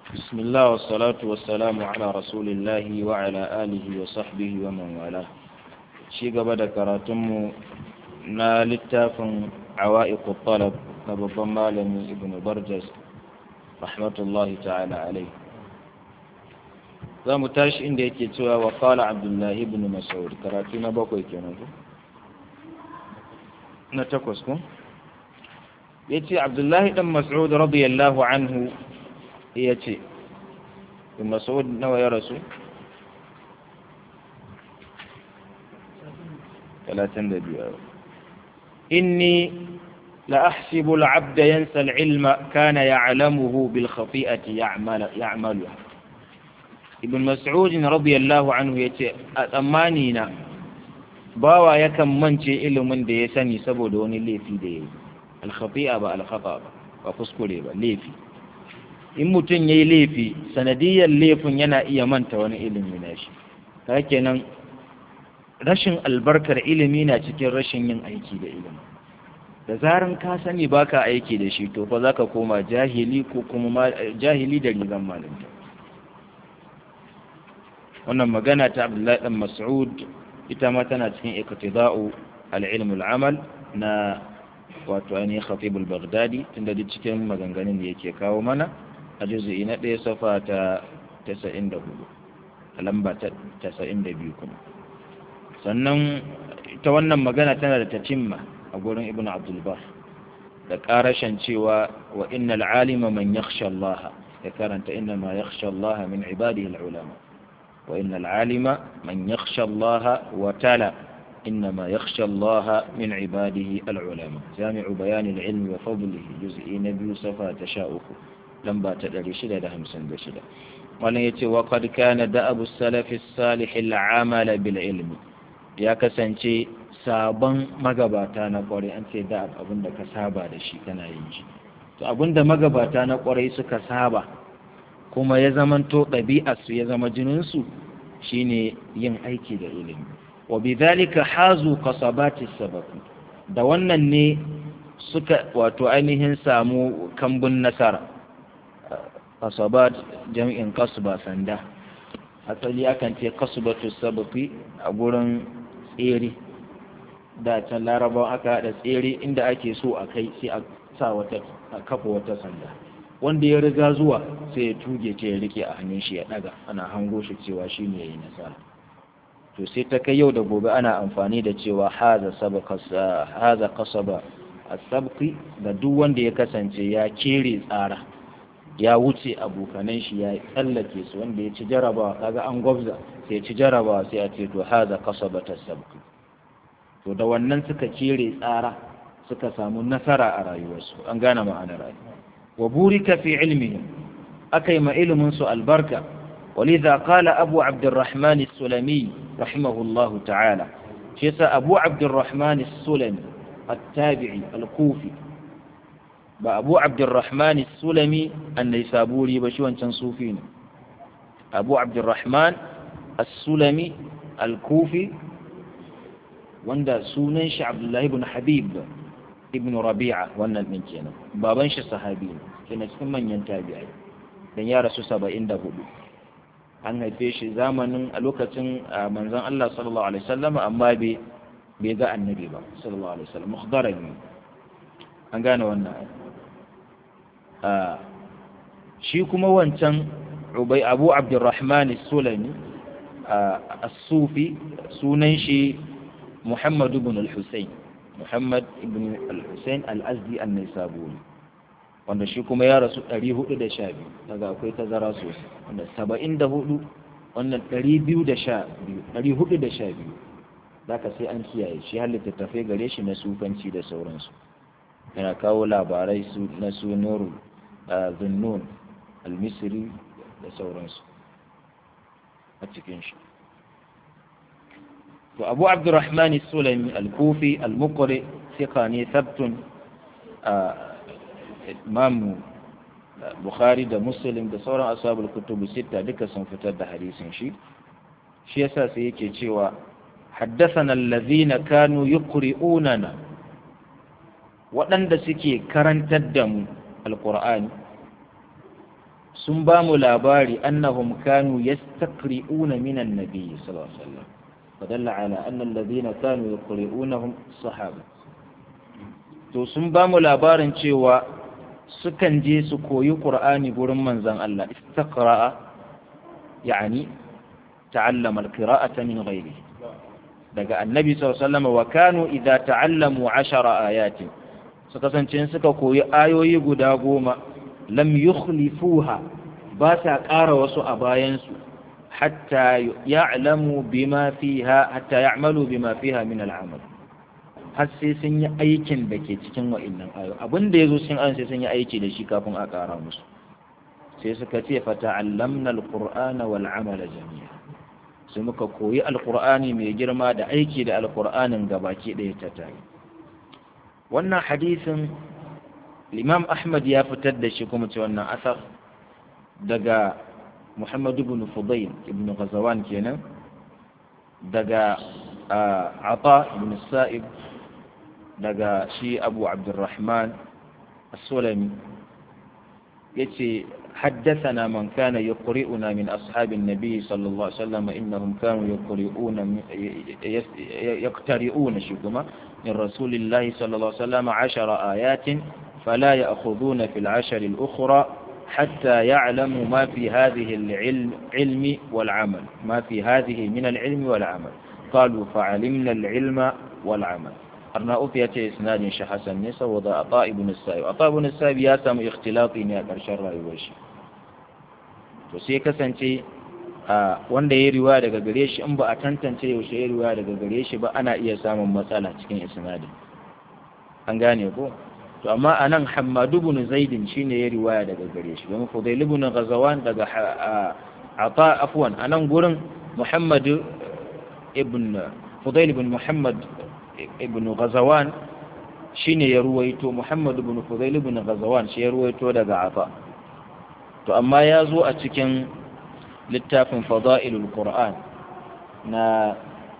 بسم الله والصلاة والسلام على رسول الله وعلى آله وصحبه ومن والاه شي gaba da karatunmu na littafin عوائق الطلب na babban malami ibn barjas rahmatullahi ta'ala alai za mu tashi inda yake cewa wa qala abdullahi ibn mas'ud karatu na bakwai kenan ko na takwas ko yace abdullahi dan mas'ud radiyallahu anhu yace ibn mas'ud nawa ya rasu 32 inni لأحسب العبد ينسى العلم كان يعلمه بالخطيئة يعمل يعملها ابن مسعود رضي الله عنه يتي أمانينا باوا يكن منشي ilimin da ya sani saboda wani laifi da yayi al-khati'a ba al-khata ba ba kuskure ba laifi in mutum yayi laifi sanadiyar laifin yana iya manta wani ilimi na shi ta kenan rashin albarkar ilimi na cikin rashin yin aiki da ilimi da zaran ka sani baka aiki da shi to fa zaka koma jahili ko kuma jahili da rigan malinta wannan magana ta Abdullahi dan Mas'ud ita ma tana cikin iqtida'u al-ilm al-amal na wato ainihin khatib al-baghdadi tunda duk cikin maganganun da yake kawo mana a juz'i na ɗaya safa ta 94 lamba ta 92 kuma sannan ita wannan magana tana da tatimma a gurin ibn abdulbar da ƙarashen cewa wa innal alima man yakhsha Allah ya karanta inna ma yakhsha Allah min ibadihi al-ulama wa innal alima man yakhsha Allah wa tala inna ma yakhsha Allah min ibadihi al-ulama jami'u bayan al-ilm wa fadlihi juz'i na biyu safa ta sha uku lamba ta 656 wannan yace wa qad kana da'abu salaf as-salih al-amala bil ilmi ya kasance sabon magabata na kwarai an ce da abin da ka saba da shi kana yin shi to abin da magabata na kwarai suka saba kuma ya zamanto ɗabi'arsu ya zama jininsu shine yin aiki da ilimi wa bidhalika hazu kasabati sababi da wannan ne suka wato ainihin samu kambun nasara kasabat jam'in kasba sanda asali akan ce kasbatu sababi a gurin tsere da can larabawa aka haɗa tsere inda ake so a kai sai a sa wata a kafa wata sanda wanda ya riga zuwa sai ya tuge ta ya rike a hannun shi ya ɗaga ana hango shi cewa shi ne ya yi nasara to sai ta kai yau da gobe ana amfani da cewa haza kasaba a sabki ga duk wanda ya kasance ya kere tsara ya wuce abokanan shi ya tsallake su wanda ya ci jarabawa kaga an gwabza sai ya ci jarabawa sai a ce to haza kasaba ta sabki to da wannan suka kere tsara suka samu nasara a rayuwarsu an gane ma'anar rayuwa wa burika fi ilmihim akai ma ilimin su albarka ولذا قال أبو عبد الرحمن السلمي رحمه الله تعالى شيس أبو عبد الرحمن السلمي التابعي الكوفي بأبو عبد الرحمن السلمي النيسابوري بشوان تنصوفين أبو عبد الرحمن السلمي الكوفي wanda sunan shi Abdullahi ibn Habib ibn Rabi'a wannan din kenan baban shi sahabi ne kenan cikin manyan tabi'ai dan ya rasu 74 an haife shi zamanin a lokacin manzon Allah sallallahu alaihi wasallam amma bai bai ga annabi ba sallallahu alaihi wasallam mukhdarami an gane wannan shi kuma wancan Ubay Abu Abdurrahman As-Sulami as-Sufi sunan shi محمد بن الحسين محمد بن الحسين الأزدي النيسابوري wanda shi kuma ya rasu 412 daga akwai tazara sosai wanda 74 wannan 212 412 zaka sai an kiyaye shi har littattafai gare shi na sufanci da sauransu yana kawo labarai su na su nuru zunnun al-misri da sauransu a cikin shi to abu abdurrahman sulami al-kufi al-muqri thiqa ne thabtun imam bukhari da muslim da sauran ashabul kutubu sita duka sun fitar da hadisin shi shi yasa sai yake cewa haddathana allazina kanu yuqri'unana waɗanda suke karantar da mu alqur'ani sun ba mu labari annahum kanu yastaqri'una min an-nabi sallallahu alaihi wasallam fadalla ala anna alladhina kanu yaqri'unahum sahaba to sun ba mu labarin cewa sukan je su koyi qur'ani gurin manzon Allah istaqra'a yani ta'allama al-qira'ata min ghayrihi daga annabi sallallahu alaihi wasallam wa kanu idza ta'allamu 10 ayatin su kasance suka koyi ayoyi guda goma lam yukhlifuha ba sa ƙara wasu a bayansu hatta ya'lamu bima fiha hatta ya'malu bima fiha min al'amal har sai sun yi aikin da ke cikin wa'annan ayo abin da yazo sun an sai sun yi aiki da shi kafin a ƙara musu sai suka ce fa ta'allamna al-qur'ana wal 'amala jami'a sai muka koyi alqur'ani mai girma da aiki da alqur'anin gabaki ɗaya ta tare wannan hadisin Imam Ahmad ya fitar da shi kuma ce wannan asar daga Muhammad ibn Fudayl ibn Ghazwan kenan daga Ata ibn Sa'ib daga shi Abu Abdurrahman As-Sulami yace حدثنا من كان يقرئنا من أصحاب النبي صلى الله عليه وسلم إنهم كانوا يقرئون يقترئون شكما من رسول الله صلى الله عليه وسلم عشر آيات فلا يأخذون في العشر الأخرى حتى يعلموا ما في هذه العلم علم والعمل ما في هذه من العلم والعمل قالوا فعلمنا العلم والعمل أرنا أفية إسناد شحسن نسا وضع عطاء بن السائب عطاء بن السائب ياسم اختلاطي نيا كرشر رأيوشي وسيكا سنتي wanda ya riwaya daga gare shi in ba a tantance yaushe ya riwaya daga gare shi ba ana iya samun matsala cikin isnadin an gane ko to amma anan Hammad ibn Zaid shine ya riwaya daga gare shi don Fudail ibn Ghazawan daga Ata afwan anan gurin Muhammad ibn Fudail ibn Muhammad ibn Ghazawan shine ya ruwaito Muhammad ibn Fudail ibn Ghazawan shi ya ruwaito daga Ata to amma ya zo a cikin littafin Fadailul Qur'an na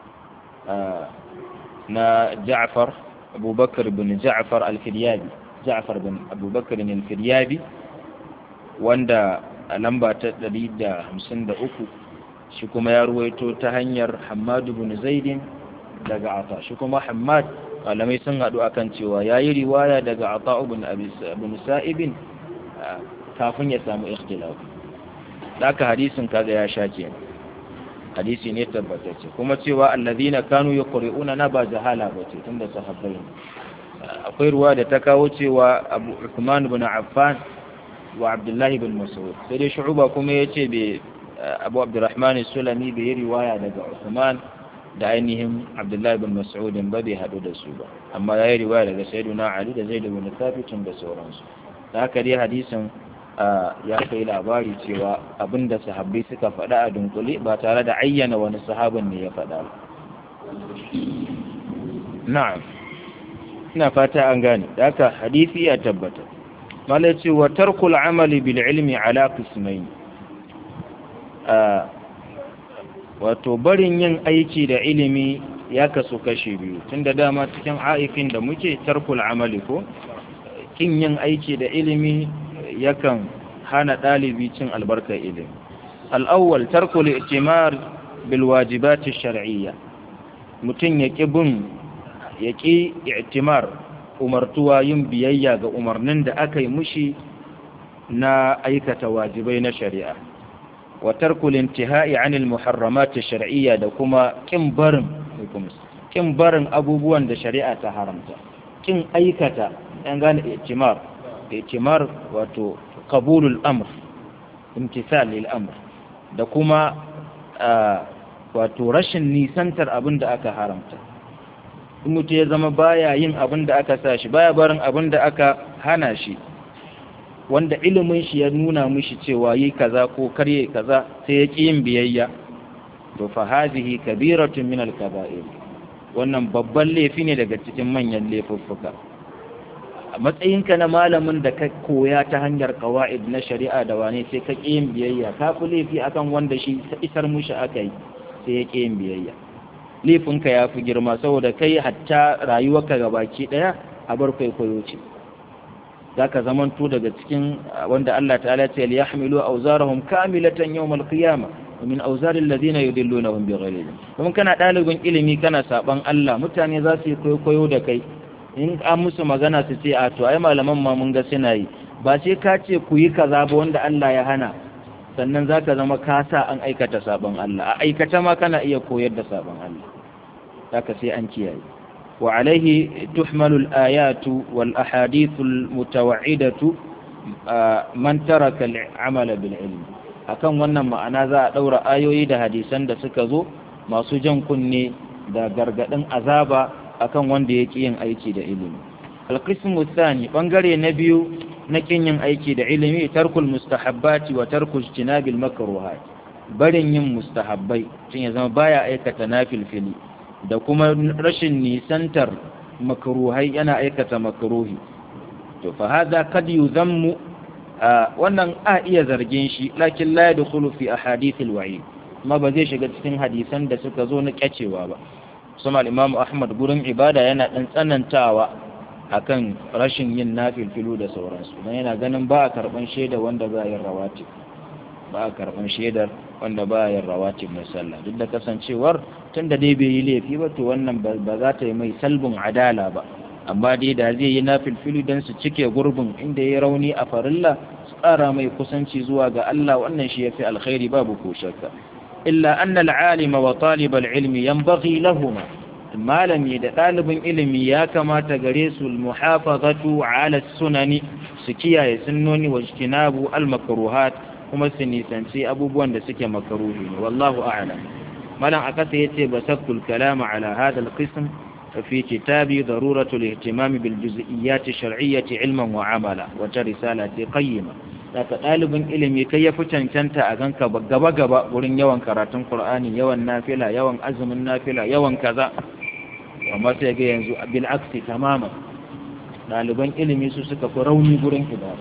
na Ja'far أبو بكر بن جعفر الفريابي جعفر بن أبو بكر الفريابي wanda a lamba ta ɗari da hamsin da uku shi kuma ya ruwaito ta hanyar hamadu bin zaidin daga ata shi kuma hamad malamai sun haɗu akan cewa ya yi riwaya daga ata bin sa'ibin kafin ya samu ikhtilaf da aka hadisin kaga ya sha kenan hadisi ne tabbatacce kuma cewa allazina kanu yaqri'una na ba jahala bace tunda sahabbai ne akwai ruwa da ta kawo cewa Abu Uthman ibn Affan wa Abdullah ibn Mas'ud sai dai Shu'ba kuma yace be Abu Abdurrahman Sulami bai riwaya daga Uthman da ainihin Abdullah ibn Mas'ud ba bai hadu da su ba amma yayi riwaya daga Sayyiduna Ali da Zaid ibn Thabit da sauransu da haka dai hadisin ya kai labari cewa abinda sahabbai suka faɗa a dunkule ba tare da ayyana wani sahabin ne ya faɗa ba na'am ina fata an gane da haka hadisi ya tabbata malai ce wa tarkul amali bil ilmi ala qismain wato barin yin aiki da ilimi ya kasu kashe biyu tunda dama cikin haifin da muke tarkul amali ko kin yin aiki da ilimi yakan hana ɗalibi cin albarkar ilimi al'awwal tarkul i'timar bil wajibati shar'iyya mutum ya ƙi bin ya ƙi i'timar umartuwa yin biyayya ga umarnin da aka yi mushi na aikata wajibai na shari'a wa tarkul intihai anil muharramati shar'iyya da kuma kin barin kin barin abubuwan da shari'a ta haramta kin aikata an gane i'timar i'timar wato qabulul amr imtithal lil amr da kuma wato rashin nisantar abin da aka haramta in mutum ya zama baya yin abin da aka sa shi baya barin abin da aka hana shi wanda ilimin shi ya nuna mishi cewa yi kaza ko karye kaza sai ya ƙi yin biyayya to fa hadhihi kabiratun min al-kaba'ir wannan babban laifi ne daga cikin manyan laifuffuka a matsayinka na malamin da ka koya ta hanyar qawaid na shari'a da wane sai ka ƙi yin biyayya ka fi laifi akan wanda shi isar mushi aka yi sai ya ƙi yin biyayya laifinka ya fi girma saboda kai hatta rayuwarka gabaki ɗaya a bar kwaikwayo ce zaka zamanto daga cikin wanda Allah ta'ala ya ce liyahmilu awzarahum kamilatan yawmal qiyamah min awzaril ladina yudillunahum bighairi ilm kuma kana dalibin ilimi kana saban Allah mutane za su yi koyo da kai in an musu magana su ce a to ai malaman ma mun ga suna yi ba sai ka ce ku yi kaza ba wanda Allah ya hana sannan zaka zama ka sa an aikata saban Allah a aikata ma kana iya koyar da saban Allah zaka sai an kiyaye وعليه تحمل الآيات والأحاديث المتوعدة من ترك العمل بالعلم akan wannan ma'ana za a ɗaura ayoyi da hadisan da suka zo masu jan kunne da gargaɗin azaba akan wanda ya ƙi yin aiki da ilimi alƙismu tsani ɓangare na biyu na ƙin yin aiki da ilimi tarkul mustahabbati wa tarkul jinabil makruhat barin yin mustahabbai tun ya zama baya aikata nafilfili da kuma rashin nisantar makruhai yana aikata makruhi to fa hada kad yuzammu wannan a iya zargin shi lakin la yadkhulu fi ahadith alwa'id amma ba zai shiga cikin hadisan da suka zo na kyacewa ba sama imamu ahmad gurin ibada yana dan tsanantawa akan rashin yin nafilfilu da sauransu dan yana ganin ba a karban shaida wanda ba yin rawatib ba a karban shaidar wanda ba yin rawatib mai sallah duk da kasancewar tunda dai bai yi laifi ba to wannan ba za ta yi mai salbin adala ba amma dai da zai yi nafilfilu don su cike gurbin inda ya rauni a farilla su ƙara mai kusanci zuwa ga Allah wannan shi ya fi alkhairi babu ko shakka illa anna al'alima wa talibal ilmi yanbaghi lahuma malami da ɗalibin ilimi ya kamata gare su muhafazatu ala sunani su kiyaye sunnoni wa ijtinabu al makruhat kuma su nisanci abubuwan da suke makaruhi ne wallahu a'lam malam akasa yace basaktul kalama ala hadha al-qism fi kitabi daruratu al-ihtimam bil juz'iyyat ash-shar'iyyah ilman wa amala wata risala ce qayyima daga dalibin ilimi kai ya fi cancanta a ganka gaba gaba wurin yawan karatun qur'ani yawan nafila yawan azumin nafila yawan kaza amma sai ga yanzu bil aksi tamaman daliban ilimi su suka fi rauni gurin ibada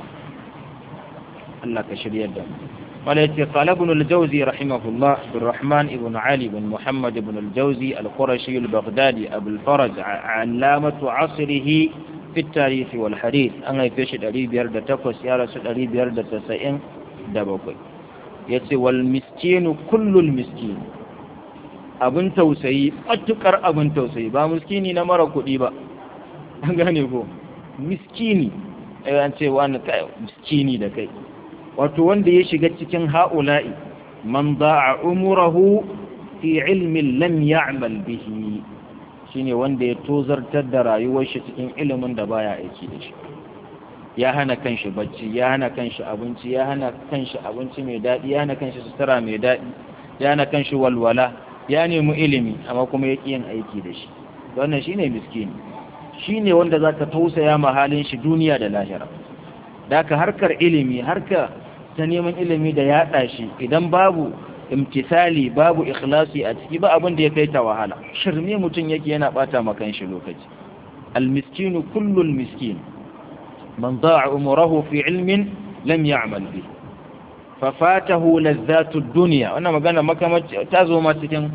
Allah ka shiryar da mu قال قال ابن الجوزي رحمه الله عبد الرحمن بن علي بن محمد بن الجوزي القرشي البغدادي أبو الفرج علامة عصره في التاريخ والحديث أنا يفيش الأريب يرد تقوس يا رسول الأريب يرد تسعين دبقي يتي والمسكين كل المسكين abin tausayi matukar abin tausayi ba miskini na mara kuɗi ba an gane ko miskini an ce wani kai miskini da kai wato wanda ya shiga cikin ha'ula'i man da'a umurahu fi ilmin lam ya'mal bihi shine wanda ya tozartar da rayuwar shi cikin ilimin da baya aiki da shi ya hana kanshi bacci ya hana kanshi abinci ya hana kanshi abinci mai daɗi ya hana kanshi sutura mai daɗi ya hana kanshi walwala ya nemi ilimi amma kuma ya ƙi yin aiki da shi wannan shine miskini shine wanda zaka tausaya ma halin shi duniya da lahira da ka harkar ilimi harka ta neman ilimi da yaɗa shi idan babu imtisali babu ikhlasi a ciki ba abin da ya kai ta wahala shirme mutum yake yana bata makan shi lokaci almiskinu kullul miskin man da'a umrahu fi ilmin lam ya'mal bi fa fatahu lazzatu dunya wannan magana makamaci ta zo ma cikin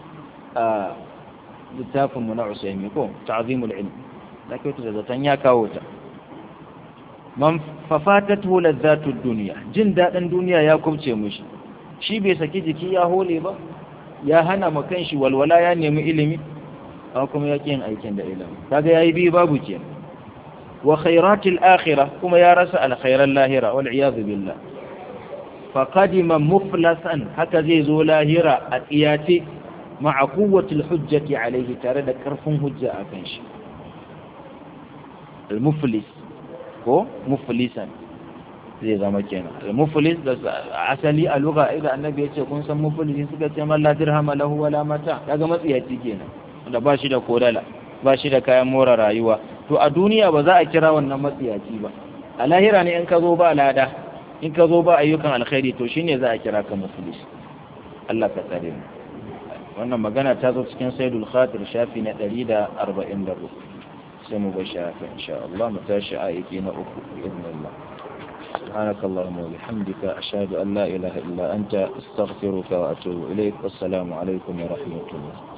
littafin mu na Usaimi ko ta'zimul ilm da kai ta zatan ya kawo ta man fafatatu lazzatu dunya jin dadin duniya ya kubce mushi shi bai saki jiki ya hole ba ya hana ma kanshi walwala ya nemi ilimi amma kuma ya yin aikin da ilimi kaga yayi bi babu ke wa khairatil akhirah kuma ya rasa alkhairan lahira wal iyad billah fa qadima muflasan haka zai zo lahira a tsiyace ma'a quwwatil hujjati alaihi tare da karfin hujja akan shi al muflis ko muflisan zai zama kenan muflis da asali a lugha idan annabi ya ce kun san muflisin suka ce man la dirham lahu wala mata kaga matsiyaci kenan da ba shi da kodala ba shi da kayan more rayuwa to a duniya ba za a kira wannan matsiyaci ba a lahira ne in ka zo ba lada in ka zo ba ayyukan alkhairi to shine za a kira ka muflis Allah ka tsare mu wannan magana ta zo cikin saidul khatir shafi na 144 sai mu ga shafi insha Allah mu tashi ayati na uku باذن الله سبحانك اللهم وبحمدك أشهد أن لا إله إلا أنت أستغفرك وأتوب إليك والسلام عليكم ورحمة الله